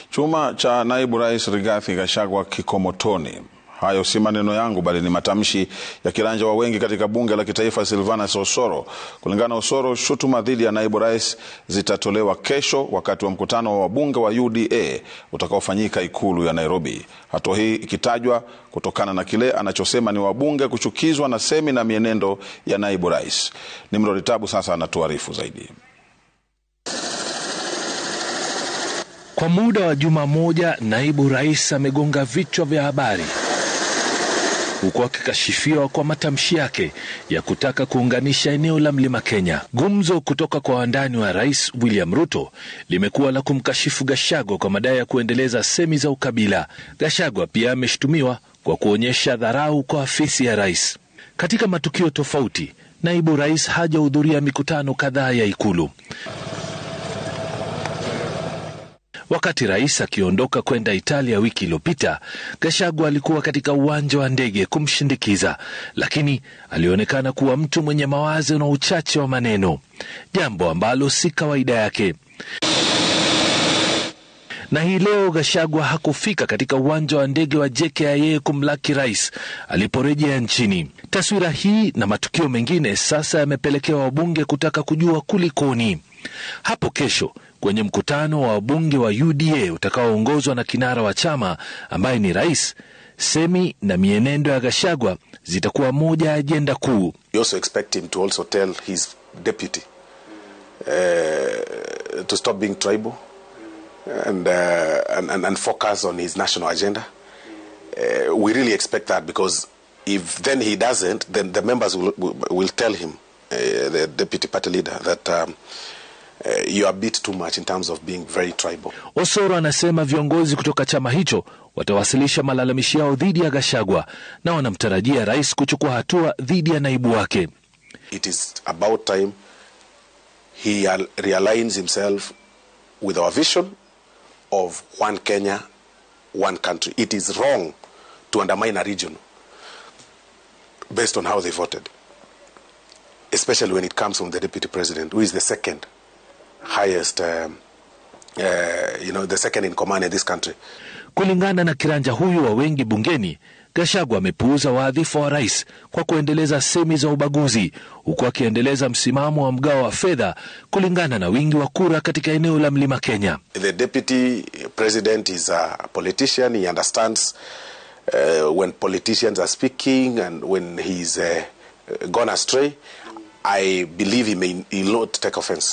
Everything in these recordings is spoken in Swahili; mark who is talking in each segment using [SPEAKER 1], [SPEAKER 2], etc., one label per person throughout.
[SPEAKER 1] Chuma cha naibu rais Rigathi Gachagua kikomotoni. Hayo si maneno yangu bali ni matamshi ya kiranja wa wengi katika bunge la kitaifa Silvanus Osoro. Kulingana na Osoro, shutuma dhidi ya naibu rais zitatolewa kesho wakati wa mkutano wa wabunge wa UDA utakaofanyika ikulu ya Nairobi. Hatua hii ikitajwa kutokana na kile anachosema ni wabunge kuchukizwa na semi na mienendo ya naibu rais. Nimrod Tabu sasa anatuarifu zaidi.
[SPEAKER 2] Kwa muda wa juma moja, naibu rais amegonga vichwa vya habari huku akikashifiwa kwa matamshi yake ya kutaka kuunganisha eneo la mlima Kenya. Gumzo kutoka kwa wandani wa rais William Ruto limekuwa la kumkashifu Gachagua kwa madai ya kuendeleza semi za ukabila. Gachagua pia ameshutumiwa kwa kuonyesha dharau kwa afisi ya rais. Katika matukio tofauti, naibu rais hajahudhuria mikutano kadhaa ya ikulu. Wakati rais akiondoka kwenda Italia wiki iliyopita, Gachagua alikuwa katika uwanja wa ndege kumshindikiza, lakini alionekana kuwa mtu mwenye mawazo na uchache wa maneno, jambo ambalo si kawaida yake. Na hii leo Gachagua hakufika katika uwanja wa ndege wa JKIA kumlaki rais aliporejea nchini. Taswira hii na matukio mengine sasa yamepelekea wabunge kutaka kujua kulikoni. Hapo kesho kwenye mkutano wa wabunge wa UDA utakaoongozwa na kinara wa chama ambaye ni rais, semi na mienendo ya Gachagua zitakuwa moja ya ajenda kuu.
[SPEAKER 3] We also expect him to also tell his deputy uh, to stop being tribal and, uh, and, and, and focus on his national agenda. Uh, we really expect that because if then he doesn't, then the members will, will, will tell him, uh, the deputy party leader, that um, uh, you are a bit too much in terms of being very tribal.
[SPEAKER 2] Osoro anasema viongozi kutoka chama hicho watawasilisha malalamishi yao dhidi ya Gachagua na wanamtarajia rais kuchukua hatua dhidi ya naibu wake.
[SPEAKER 3] It is about time he al- realigns himself with our vision of one Kenya, one country. It is wrong to undermine a region based on how they voted, especially when it comes from the deputy president, who is the second highest, um, uh, you know, the second in command in this country.
[SPEAKER 2] Kulingana na kiranja huyu wa wengi bungeni, Gachagua amepuuza wadhifa wa rais kwa kuendeleza semi za ubaguzi, huku akiendeleza msimamo wa mgao wa fedha kulingana na wingi wa kura katika eneo la mlima Kenya.
[SPEAKER 3] The deputy president is a politician. He understands uh, when politicians are speaking and when he's uh, gone astray. I believe he may he'll not take offense.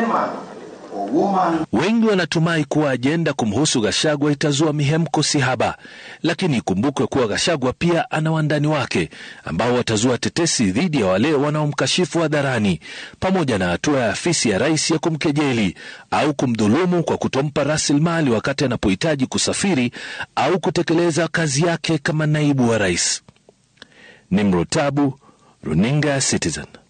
[SPEAKER 2] Wengi wanatumai kuwa ajenda kumhusu Gachagua itazua mihemko sihaba, lakini ikumbukwe kuwa Gachagua pia ana wandani wake ambao watazua tetesi dhidi ya wale wanaomkashifu hadharani, pamoja na hatua ya afisi ya rais ya kumkejeli au kumdhulumu kwa kutompa rasilimali wakati anapohitaji kusafiri au kutekeleza kazi yake kama naibu wa rais. Nimrod Tabu, runinga ya Citizen.